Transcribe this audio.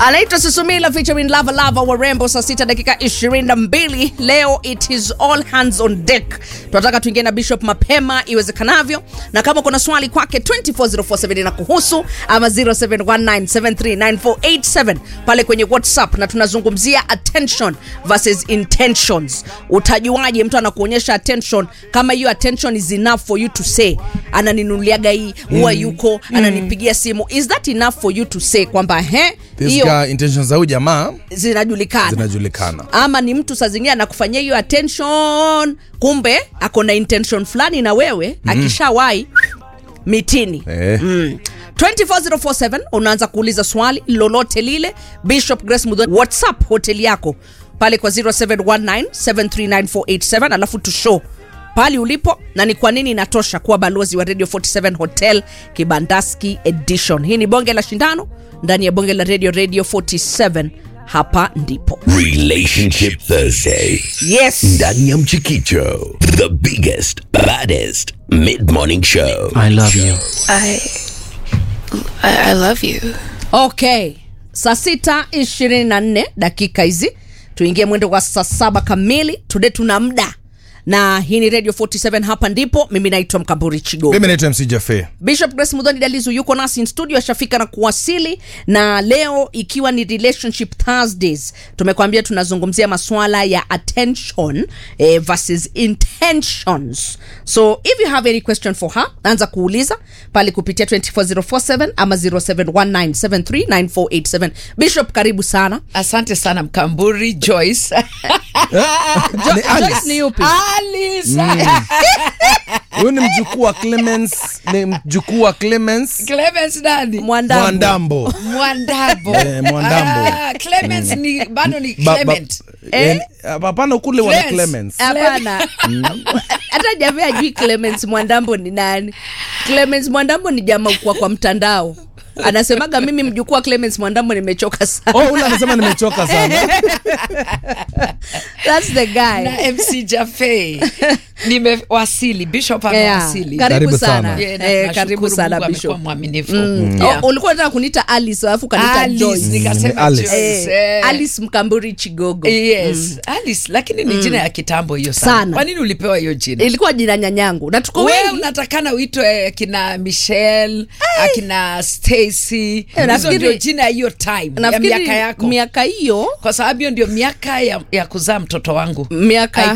anaitwa susumila featuring lava lava warembo saa sita dakika 22 leo it is all hands on deck tunataka tuingie na bishop mapema iwezekanavyo na kama kuna swali kwake 24047 na kuhusu ama 0719739487 pale kwenye whatsapp na tunazungumzia attention versus intentions utajuaje mtu anakuonyesha attention kama hiyo attention is enough for you to say ananinunuliaga hii huwa yuko ananipigia simu is that enough for you to say kwamba he This hiyo guy, intentions za huyu jamaa zinajulikana zinajulikana ama ni mtu saa zingine anakufanyia hiyo attention kumbe ako na intention fulani na wewe mm. akishawahi mitini eh. mm. 24047 unaanza kuuliza swali lolote lile bishop grace mudhoni whatsapp hoteli yako pale kwa 0719739487 alafu tushow pali ulipo na ni kwa nini inatosha kuwa balozi wa radio 47 hotel kibandaski edition hii ni bonge la shindano ndani ya bonge la radio radio 47 hapa ndipo Relationship Thursday. yes Ndani ya Mchikicho. The biggest, baddest mid-morning show. I love you. I, I, I love you. okay saa sita ishirini na nne dakika hizi tuingie mwendo wa saa saba kamili tude tuna mda na hii ni radio 47 hapa ndipo mimi naitwa mkamburi chigo mimi naitwa mc jafe bishop grace mudhoni dalizu yuko nasi in studio ashafika na kuwasili na leo ikiwa ni relationship thursdays tumekwambia tunazungumzia maswala ya attention eh, versus intentions so if you have any question for her anza kuuliza pale kupitia 24047 ama 0719739487 bishop karibu sana asante sana mkamburi joyce jo, Ni Alice. Joyce ni yupi Alice. huyu ni mjukuu wa clemens ni mjukuu wa clemens Clemens nani mwandambo mwandambo mwandambo Eh, Mwandambo. Ah, Clemens ni bado ni Ba- ba- Clement eh, hapana kule wana Clemens. clemens hapana hata jamii ajui clemens mwandambo ni nani clemens mwandambo ni jamaa kwa kwa mtandao anasemaga mimi mjukuu wa clemens mwandambo nimechoka sana oh ule anasema nimechoka sana That's the guy na mc jafe nimewasili bishop Yeah. amewasili karibu Karibu sana sana. Yeah, na Eh, tunashukuru karibu sana Mungu amekuwa bishop mwaminifu Mm. Yeah. Oh, ulikuwa nataka kuniita alice alafu kaniita Alice, joyce nikasema Alice. Joyce, Eh, eh. alice mkamburi chigogo yes alice lakini ni jina ya kitambo hiyo sana Sana. kwa nini ulipewa hiyo jina ilikuwa jina nyanyangu na tuko wewe wengi unatakana uitwe akina michelle akina stacy hizo nafikiri- ndio jina ya hiyo time ya nafikiri miaka yako miaka hiyo kwa sababu hiyo ndio miaka ya, ya kuzaa mtoto wangu miaka